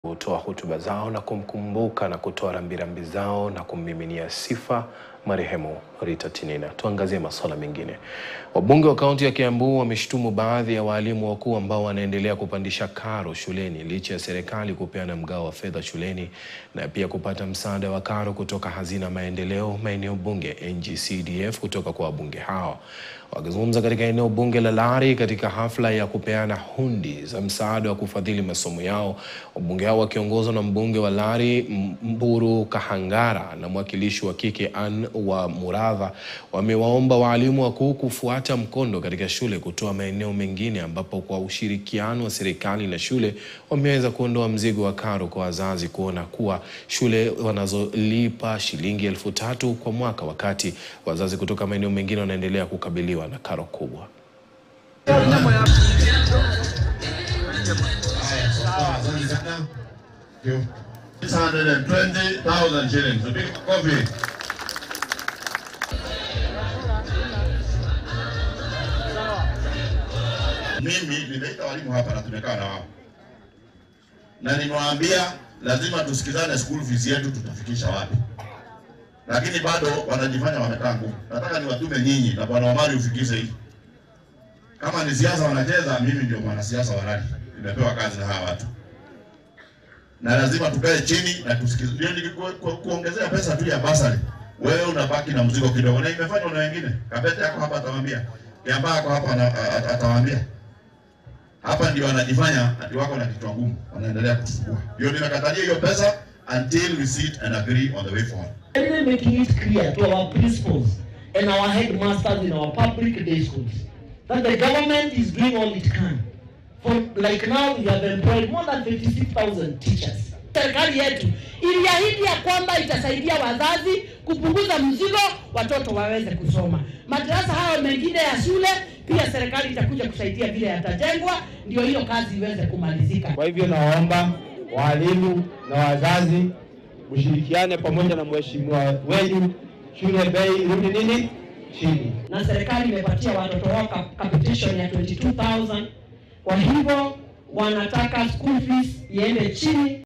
kutoa hotuba zao na kumkumbuka na kutoa rambirambi zao na kummiminia sifa marehemu Rita Tinina. Tuangazie masuala mengine. Wabunge wa kaunti ya Kiambu wameshtumu baadhi ya waalimu wakuu ambao wanaendelea kupandisha karo shuleni licha ya serikali kupeana mgao wa fedha shuleni na pia kupata msaada wa karo kutoka hazina maendeleo maeneo bunge NGCDF kutoka kwa wabunge hao. Wakizungumza katika eneo bunge la Lari katika hafla ya kupeana hundi za msaada wa kufadhili masomo yao, wabunge hao wakiongozwa na mbunge wa Lari Mburu Kahangara na mwakilishi wa kike Ann wa Muradha wamewaomba waalimu wakuu kufuata mkondo katika shule kutoa maeneo mengine ambapo kwa ushirikiano wa serikali na shule wameweza kuondoa mzigo wa karo kwa wazazi kuona kuwa shule wanazolipa shilingi elfu tatu kwa mwaka wakati wazazi kutoka maeneo mengine wanaendelea kukabiliwa na karo kubwa. Asante sana. 620,000 shillings. A big coffee. Mimi nimeita walimu hapa na tumekaa na wao na nimewaambia lazima tusikizane, school fees yetu tutafikisha wapi, lakini bado wanajifanya wamekaa ngumu. Nataka niwatume nyinyi na bwana Omari ufikishe hii. Kama ni siasa wanacheza, mimi ndio mwanasiasa wa rali, nimepewa kazi na hawa watu na lazima tukae chini na tusikize. Ndio ni ku, ku, kuongezea pesa tu ya basari, wewe unabaki na mzigo kidogo, na imefanywa na wengine. Kabete yako hapa atawaambia, Kiambaa yako hapa ana- a- a- atawaambia. Hapa ndio wanajifanya ati wako na kichwa ngumu, wanaendelea kutusukua. Ndio nimekatalia hiyo pesa until we sit and agree on the way forward. Really making it clear to our principals and our headmasters in our public day schools that the government is doing all it can. For like now we have employed more than 56,000 teachers. Serikali yetu iliahidi ya kwamba itasaidia wazazi kupunguza mzigo, watoto waweze kusoma. Madarasa hayo mengine ya shule pia serikali itakuja kusaidia vile yatajengwa, ndio hiyo kazi iweze kumalizika. Kwa hivyo nawaomba walimu na wazazi mshirikiane pamoja na mheshimiwa wenu, shule bei irudi nini chini. na serikali imepatia watoto wao cap- capitation ya 22000 kwa hivyo wanataka school fees iende chini